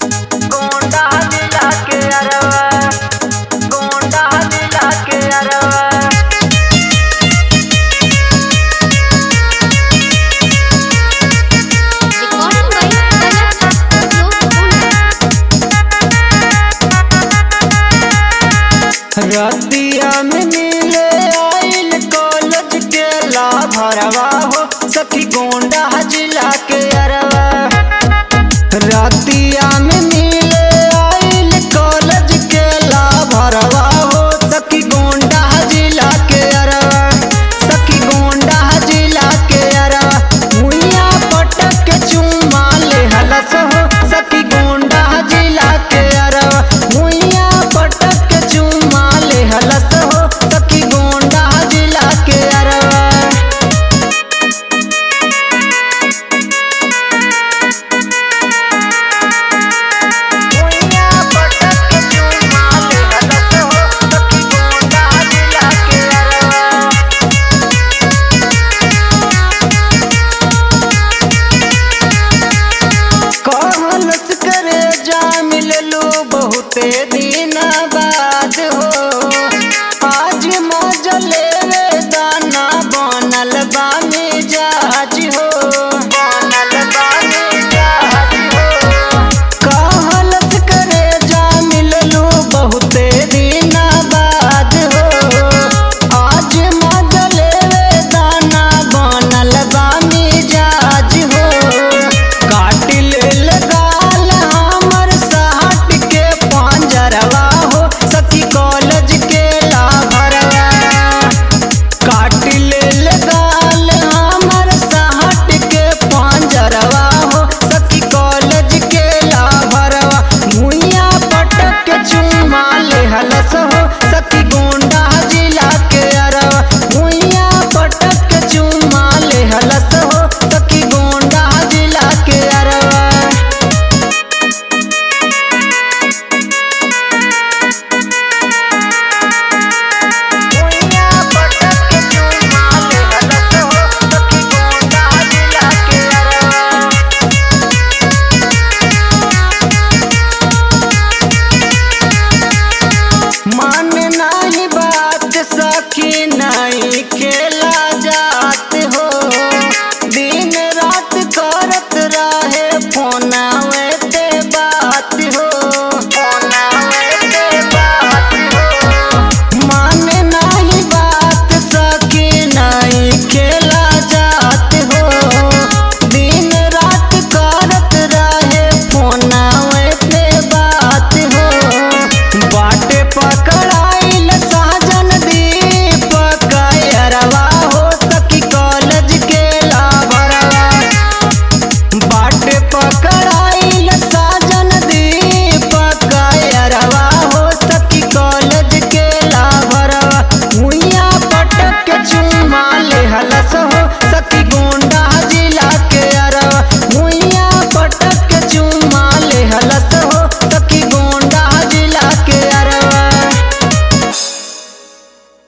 गोंडा जिला के अरवा गोंडा जिला के अरवा Recording by Palak रतिया में मिले आइल कॉलेज के लाभरवा हो सखी गोंडा जिला के अरवा रतिया में मिले आइल कॉलेज के लाभरवा हो सखी गोंडा जिला के अरवा सखी गोंडा जिला के अरवा मुइया पटक के चुम्मा ले हलस हो सखी गोंडा जिला के अरवा मुइया पटक के चुम्मा ले हलस हो सखी गोंडा जिला के अरवा मुइया पटक के चुम्मा ले हलस हो सखी गोंडा जिला के अरवा कहलस करे जा मिललो बहुते दिन